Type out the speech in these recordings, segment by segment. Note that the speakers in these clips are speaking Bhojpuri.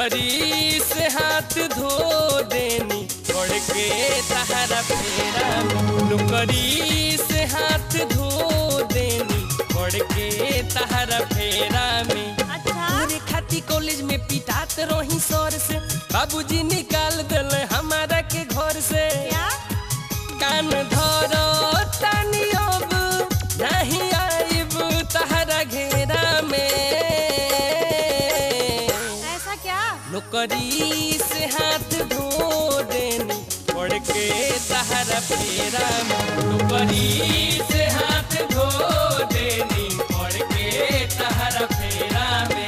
नौकरी से हाथ धो देनी पढ़ के तहरा फेरा में नौकरी से हाथ धो देनी पढ़ के तहरा फेरा में अच्छा तोरे खाती कॉलेज में पिटात रही सर से बाबूजी निकाल दिल हमारा के घर से क्या कान धरो तानी अब नहीं आइब तहरा घेरा में ऐसा क्या नौकरी से हाथ धो देनी पढ़ के तहरा फेरा में नौकरी से हाथ धो देनी पढ़ के तहरा फेरा में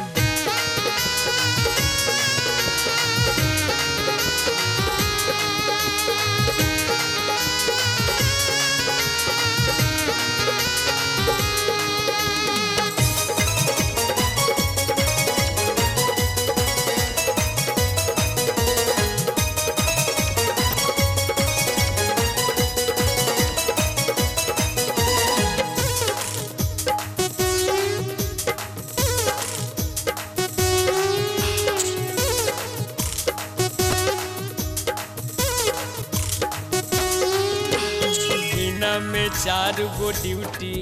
महीना में चार गो ड्यूटी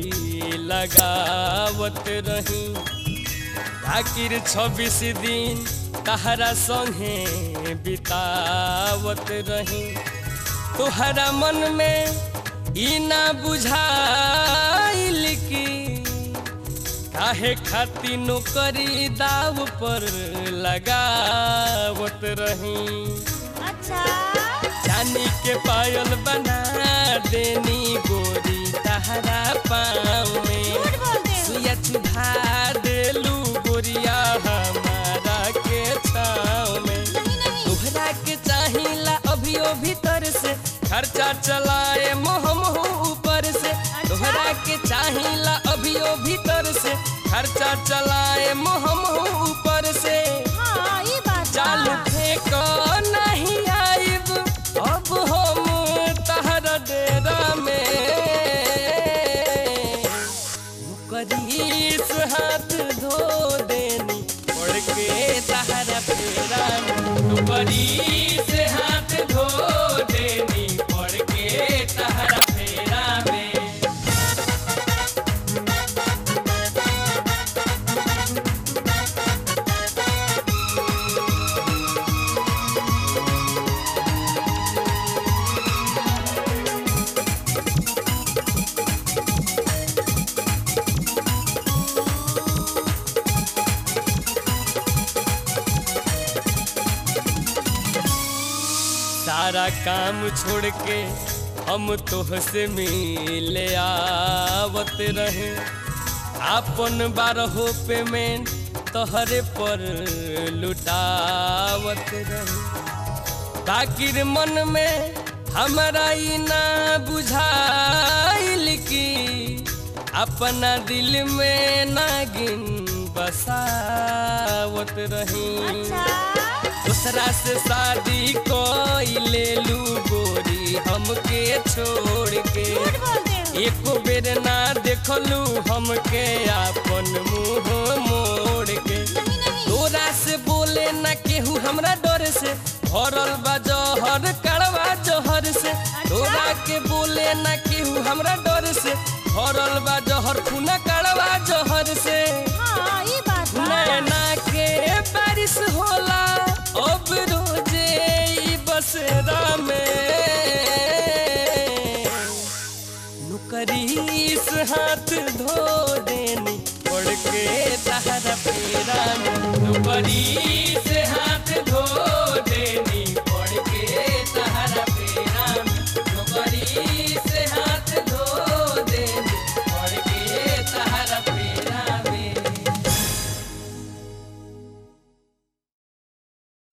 लगावत रही आखिर छब्बीस दिन तहरा संगे बितावत रही तोहरा मन में ई ना बुझाइल की काहे खाती नौकरी दाव पर लगावत रही अच्छा चांदी के पायल बना देनी गोरी तहरा पाँव में झूठ बोलते हो सुया चुभा देलू गोरिया हमारा के छाव में नहीं नहीं तोहरा के चाहिला अभियो भीतर से खर्चा चलाए मोहम ऊपर से तोहरा के चाहिला अभियो भीतर से खर्चा चलाए मोहम ऊपर से हाँ ये बात बा। चालू फेंक नहीं आइब अब हम तहरा डेरा में करीस हाथ धो देनी पड़ के तहरा फेरा में करीस हाथ धो देनी पड़ के तहरा फेरा में सारा काम छोड़ के हम तोह से मिले आवत रहे आपन बारहो पेमेंट तोहरे पर लुटावत रहे ताकिर मन में हमारा ई ना बुझाइल की अपना दिल में नागिन बसावत रही अच्छा दूसरा से शादी कोई ले लू गोरी हमके छोड़ के झूठ बोलते हो एको बेर ना देखलू हमके आपन मुंह मोड़ के नहीं नहीं तोरा से बोले ना केहू हमरा डर से भरल बा जहर कड़वा जहर से तोरा के बोले ना केहू हमरा डर से भरल बा जहर खूना कड़वा जहर से हाँ ये बात बा। नैना के बारिश होला अब रोजे ई बसेरा में नुकरीस हाथ धो देनी पड़ के तहरा फेरा में नुकरीस